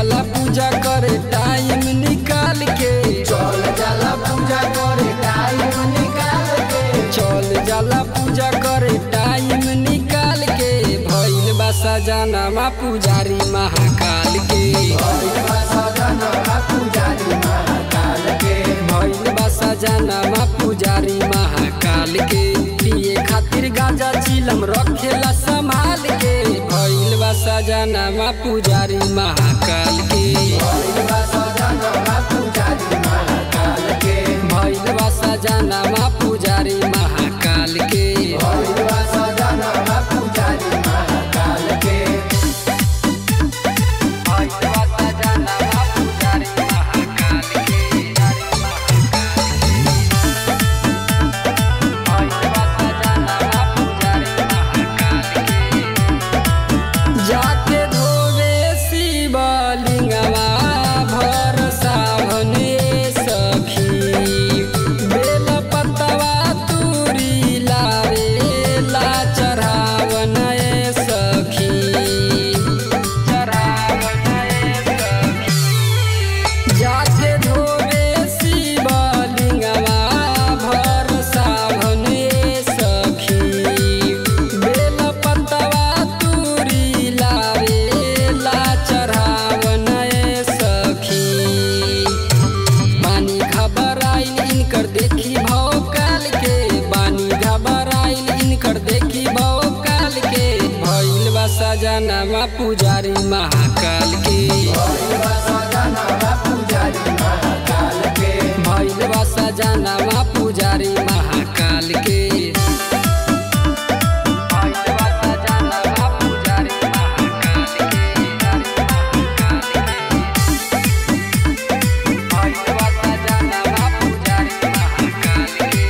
जाला पूजा करे टाइम निकाल के चल जाला पूजा करे टाइम निकाल के चल जाला पूजा करे टाइम निकाल के भइल बा सजनामा पुजारी महाकाल के भइल बा सजनवा पुजारी महाकाल के भइल बा सजनामा पुजारी महाकाल के पिए खातिर गांजा चिलम रखेला संभाल के भइल बा सजनामा पुजारी महाकाल के भइल बा सजनवा पुजारी महाकाल के भइल बा सजनामा पुजारी महाकाल के भइल बा सजनवा पुजारी महाकाल के भइल बा सजनामा पुजारी महाकाल के जाके धोवे शिवलिंगवा भर सावने सखी बेल पतवा तुरी लावे ला चढ़ावन सखी चढ़ावन सखी जाके धोवे शिवलिंगवा भर सावने सखी बेल पतवा तुरी लावे ला चढ़ावन सखी बानी घबराइल इनकर देखी भौकाल के बानी घबराइल इनकर देखी भौकाल के भइल बा सजनामा पुजारी महाकाल के भइल बा सजनवा पुजारी महाकाल के भइल बा सजनामा पुजारी महाकाल के भइल बा सजनामा पुजारी महाकाल के भइल बा सजनामा पुजारी महाकाल के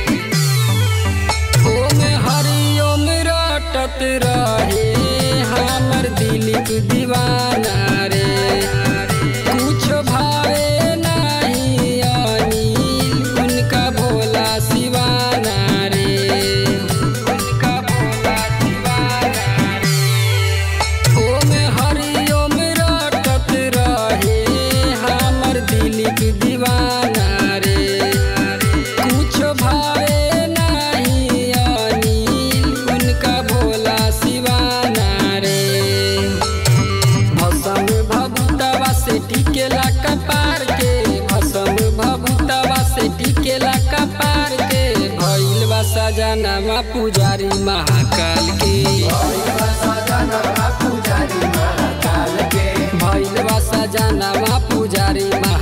ओम हरिओम रटत रहे हमर दिलीप दीवाना रे कुछ भावे नहीं अनिल उनका भोला शिवाना रे उनका भोला शिवाना रे ओम हरिओम रटत रहे हमर दिलीप दीवाना रे कुछ भावे नहीं अनिल उनका भोला शिवाना रे भसम भभुतवा से टिकेला कपार के भसम भभुतवा से टिकेला कपार के भइल बा सजनामा पुजारी महाकाल के भइल बा सजनवा पुजारी महाकाल के भइल बा सजनामा पुजारी